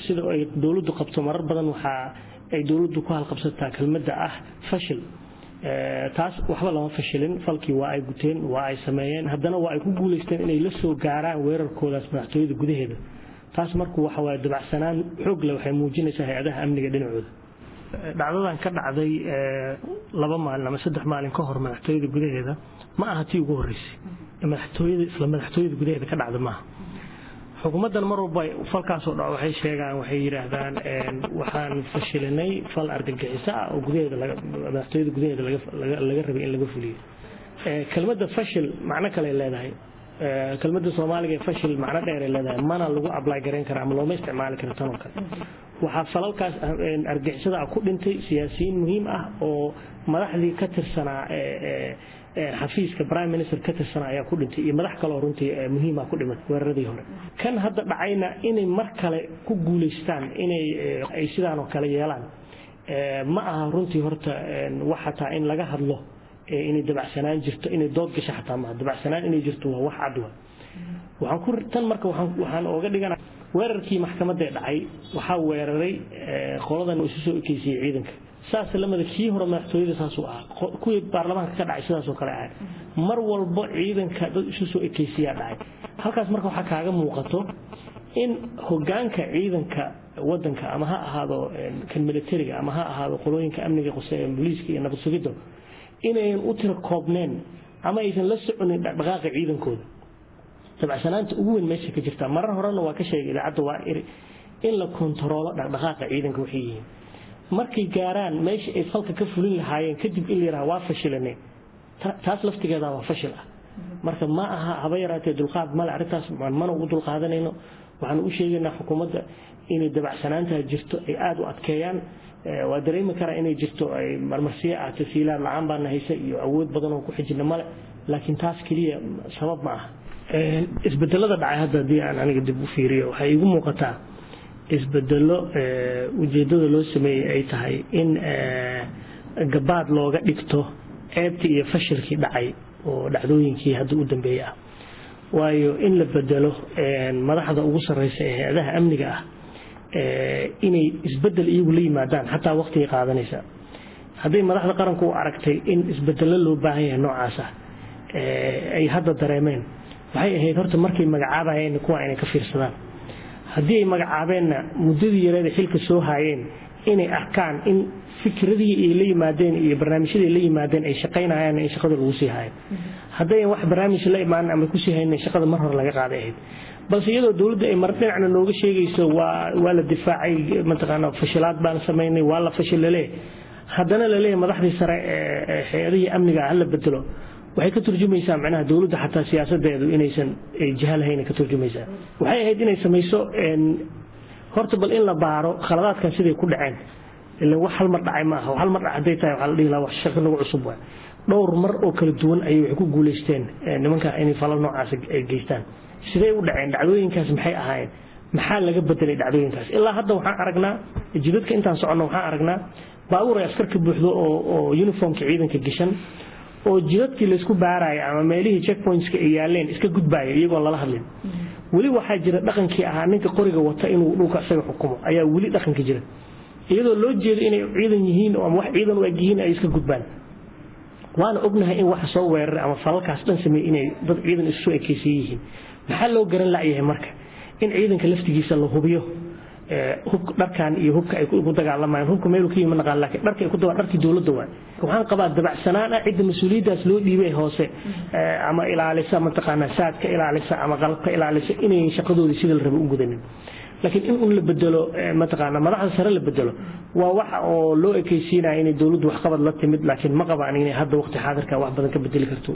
sida ay dowladdu qabto marar badan waxaa ay dowladdu ku halqabsataa kelmadda ah fashil taas waxba lama fashilin falkii waa ay guteen waa ay sameeyeen haddana waa ay ku guulaysteen inay la soo gaaraan weerarkoodaas madaxtooyada gudaheeda taas marku waxa waaye dabacsanaan xoogle waxay muujinaysaa hay-adaha amniga dhinacooda dhacdadan ka dhacday laba maalin ama saddex maalin ka hor madaxtooyada gudaheeda ma aha tii ugu horreysay madaxtooyada isla madaxtooyada gudaheeda ka dhacda maaha xukuumaddan mar walba falkaasoo dhaco waxay sheegaan waxay yidhaahdaan waxaan fashilinay fal argagixiso ah oo gudaheeda madaxtooyada gudaheeda laga rabay in laga fuliyo kelmadda fashil macno kale leedahay kelmadda soomaaliga ee fashil macno dheeray leedahay mana lagu ablay garayn kara ama looma isticmaali karo tan oo kale waxaa falalkaas argixisada ku dhintay siyaasiyiin muhiim ah oo madaxdii ka tirsanaa xafiiska prime minister ka tirsanaa ayaa ku dhintay iyo madax kaleo runtii muhiima ku dhiman weeraradii hore kan hadda dhacayna inay mar kale ku guulaystaan inay ay sidaan oo kale yeelaan ma aha runtii horta wax xataa in laga hadlo inay dabacsanaan jirto inay dood gasho xataa maaha dabacsanaan inay jirto waa wax cad wa waxaan ku tan marka waxaan ooga dhigana weerarkii maxkamadee dhacay waxaa weeraray qoladan isu soo ekeysiyey ciidanka saas lamida kii hore madaxtooyada saasuu ahaa kuwii baarlamaanka ka dhacay sidaasoo kale ahay mar walbo ciidanka dad isu soo ekeysiyaa dhacay halkaas marka waxaa kaaga muuqato in hogaanka ciidanka wadanka ama ha ahaado kan militariga ama ha ahaado qolooyinka amniga qose booliiska iyo nabad sugidda inayan u tira koobneen ama aysan la soconin dhaqdhaqaaqa ciidankooda dabacsanaanta ugu weyn meesha ka jirta marar horena waa ka sheegay idaacadda waa iri in la kontaroolo dhaqdhaqaaqa ciidanka waxay yihiin markay gaaraan meesha ay falka ka fulin lahaayeen kadib in la yidhaha waa fashilanay taas laftigeeda waa fashil ah marka ma aha haba yaraatee dulqaad male arrintaas mana ugu dulqaadanayno waxaan u sheegaynaa xukuumadda inay dabacsanaantaa jirto ay aada u adkeeyaan waa dareemi karaa inay jirto ay marmarsiyo ah tasiilaad la-aan baana haysa iyo awood badan oo ku xijina male laakiin taas keliya sabab ma aha isbedelada dhacay hadda haddii aan aniga dib u fiiriyo waxay igu muuqataa isbedelo ujeedada loo sameeyey ay tahay in gabaad looga dhigto ceebtii iyo fashilkii dhacay oo dhacdooyinkii hadda u dambeeyey ah waayo in la bedelo madaxda ugu sarreysa ee hay-adaha amniga ah inay isbedel iyagu la yimaadaan xataa waqtigay qaadanaysa hadday madaxda qaranku u aragtay in isbedelo loo baahan yahay noocaas ah ay hadda dareemeen waxay ahayd horta markay magacaabayeen kuwa inay ka fiirsadaan haddii ay magacaabeenna muddadii yareeda xilka soo haayeen inay arkaan in fikradii ay la yimaadeen iyo barnaamijyadii la yimaadeen ay shaqaynayaan in shaqada lagu sii haayo haddayan wax barnaamij la imaanin ama kusii haynin shaqada mar hore laga qaaday ahayd balse iyadoo dowladda ay mar dhinacna nooga sheegayso waa waa la difaacay mataqaana fashilaad baan samaynay waa la fashil laleeyahay haddana laleeyahay madaxdii sare ee hay-adihii amniga hala bedelo waxay ka turjumaysaa macnaha dowladda xataa siyaasadeedu inaysan jiha lahayn ka turjumaysaa waxay ahayd inay samayso horta bal in la baaro khaladaadkan siday ku dhaceen ilan wax hal mar dhacay maaha hal mar dhac hadday tahay waxaa la dhihi lahaa wax shaqo nagu cusub waay dhowr mar oo kala duwan ayay waxay ku guulaysteen nimanka inay falal noocaas ay geystaan sidee u dhaceen dhacdooyinkaas maxay ahaayeen maxaa laga bedelay dhacdooyinkaas ilaa hadda waxaan aragnaa jidadka intaan soconno waxaan aragnaa baabuur ay askar ka buuxdo oo uniformka ciidanka gashan oo jidadkii laysku baaraya ama meelihii checkpointska ay yaaleen iska gudbaaya iyagoon lala hadlin weli waxaa jira dhaqankii ahaa ninka qoriga wata inuu dhulka isaga xukumo ayaa weli dhaqanka jira iyadoo loo jeedo inay ciidan yihiin ama wax ciidan u eg yihiin ay iska gudbaan waana ognahay in waxa soo weeraray ama falalkaas dhan sameeyey inay dad ciidan isu ekeysan yihiin maxaa loo garan la'yahay marka in ciidanka laftigiisa la hubiyo hubka dharkan iyo hubka ay ku dagaalamayaan hubka meelu ka yimi naqaan laakiin dharka ay ku dawaa dharkii dowladda waay waxaan qabaa dabacsanaan ah cidda mas-uuliyaddaas loo dhiibay hoose ama ilaalisa mataqaanaa saadka ilaalisa ama qalabka ilaalisa inayn shaqadoodii sida la raba u gudanin laakiin in un la bedelo mataqaanaa madaxda sare la bedelo waa waxa oo loo ekeysiinaya inay dowladdu waxqabad la timid laakiin ma qabaan inay hadda waqti xaadirka wax badan ka bedeli karto